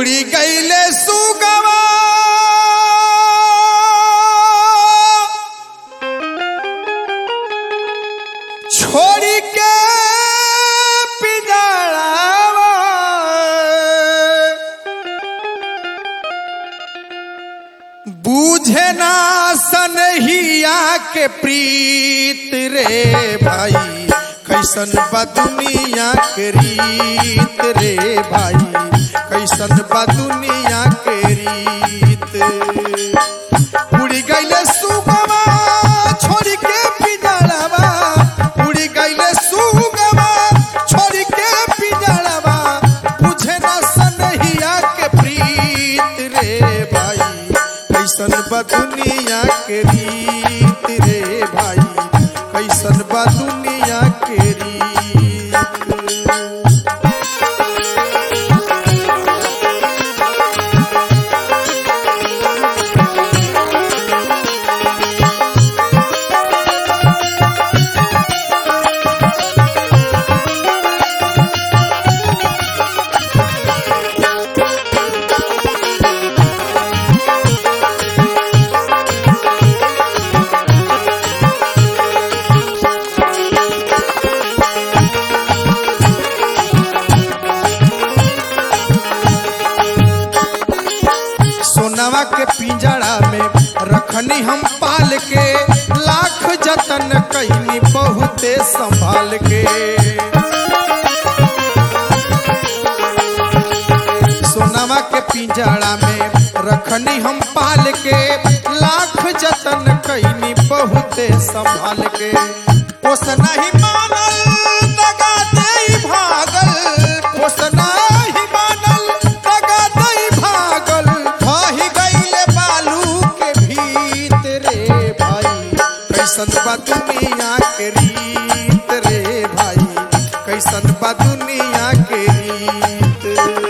उड़ी गईले सुगवा छोड़ी के पिजड़ावा बूझे ना सनहिया के प्रीत रे भाई कैसन बा दुनिया के रीत रे भाई कैसन बा दुनिया के रीत उड़ी गईले सुगवा छोड़ के पिजड़ावा उड़ी गईले सुगवा छोड़ के पिजड़ावा बुझे ना सनहिया के प्रीत रे भाई कैसन बा दुनिया के रीत रे भाई कैसन बा दुनिया के रीत सोनवा के पिंजड़ा में रखनी हम पाल के लाख जतन कैनी बहुते संभाल के सोनवा के पिंजड़ा में रखनी हम पाल के लाख जतन कैनी बहुते संभाल के पोसना ही मानल दगा दे भागल पोसना ही मानल दगा दे भागल भाही गईले बालू के भीत रे भाई कैसन बा दुनिया के रीत रे भाई कैसन बा दुनिया के रीत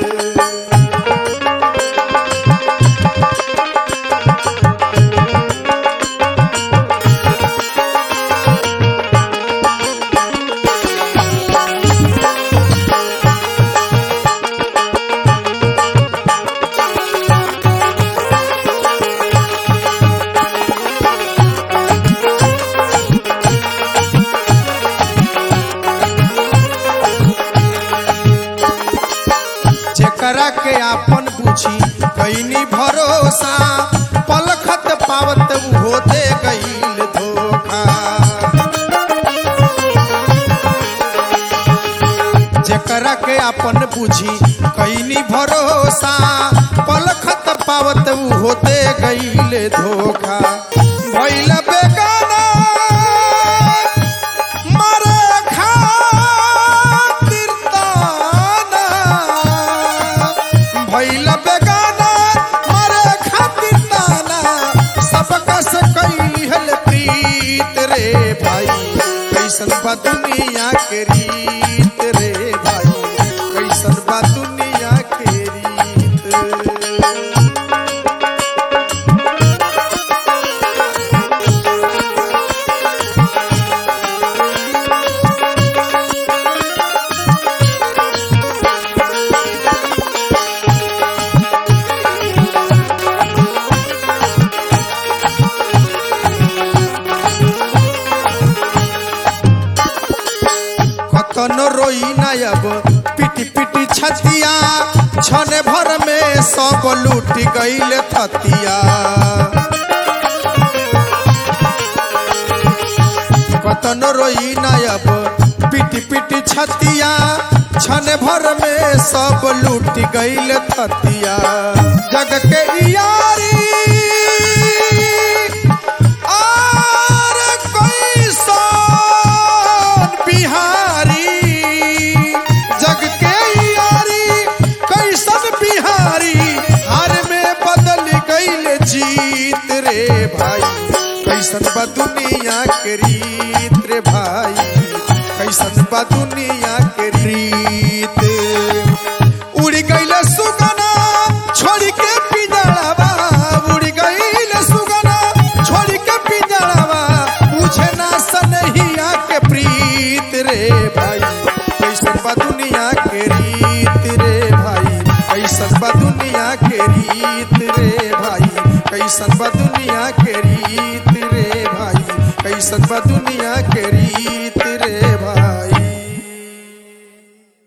जेकरा के आपन बुझी कैनी भरोसा पलखत पावत उहो दे गईल धोखा जेकरा के आपन बुझी कैनी भरोसा पलखत पावत उहो दे गईल धोखा भइल बेगाना मरे खातिर ताना भइल बेगाना मरे खातिर ताना सबका से कैली हल प्रीत रे भाई कैसन बा दुनिया के रीत रे भाई कैसन बा दुनिया के रीत कतन रोई नायब पिटी पिटी छतिया छने भर में सब लूट गईल थतिया कतन रोई नायब पिटी पिटी छतिया छने भर में सब लूट गईल थतिया जग के यारी आर कैसन बिहारी जग के यारी कैसन बिहारी हार में बदल गईल जीत रे भाई कैसन बा दुनिया के रीत रे भाई कैसन बा दुनिया के रीत उड़ गईल सुगना छोड़ के पिंजड़ावा उड़ गईल सुगना छोड़ के पिंजड़ावा पूछे ना सनहिया के प्रीत रे भाई कैसन बा दुनिया के रीत रे भाई कैसन बा दुनिया के रीत रे भाई कैसन बा दुनिया के रीत रे भाई कैसन बा दुनिया के रीत